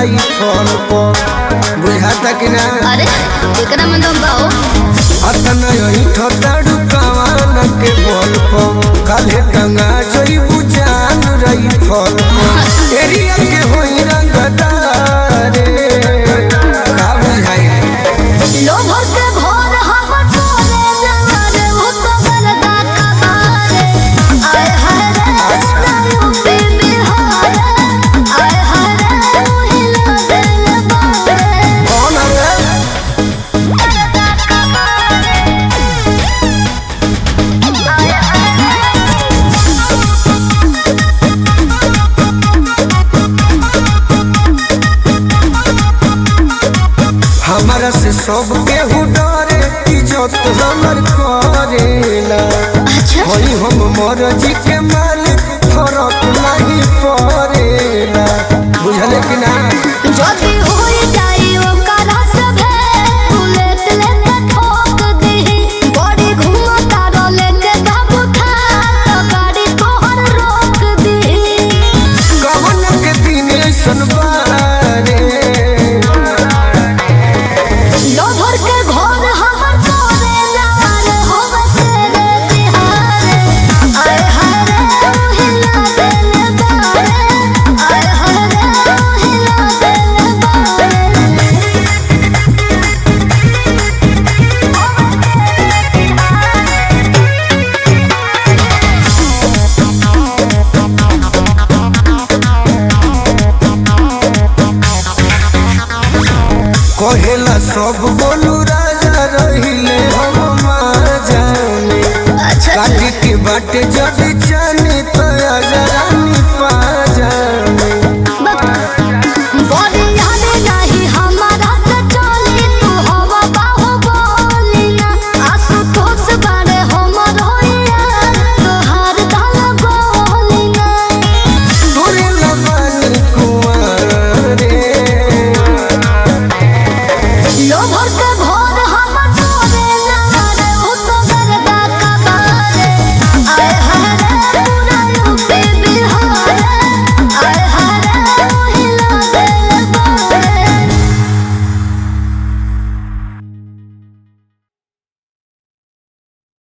रही फल पर बुझाता कि ना अरे एकरा में दम बाओ अतन यही ठोताड़ू कवान के बोल पर काले गंगा जोई बुझान रही फल पर एरिया के होई रंगदारे का बुझाई लोभर के भोर हम तोरे नजर हो तो बरदा कबारे आय हाय रे नायु पे बिहार आय हाय रे हिला दिल बारे कौन है हमारा से सब केहू डरे इज्जत हमर करेला अच्छा होई हम मरजी के मालिक फरक नहीं पड़ेला बुझले कि ना जदी होई जाई ओकरा सभे बुलेट लेके ठोक दीही बड़ी घुमता रोले के काबू था तो गाड़ी तोहर रोक दीही कवन के दिन ऐसन बारे लोभर के घर हमर तोरे लाल होवे तेरे तिहारे आय हाय रे हिला दिल बारे आय हाय रे हिला दिल बारे कहेला सब बोलू राजा रहिले हम मार जाने अच्छा काटी के बाटे जब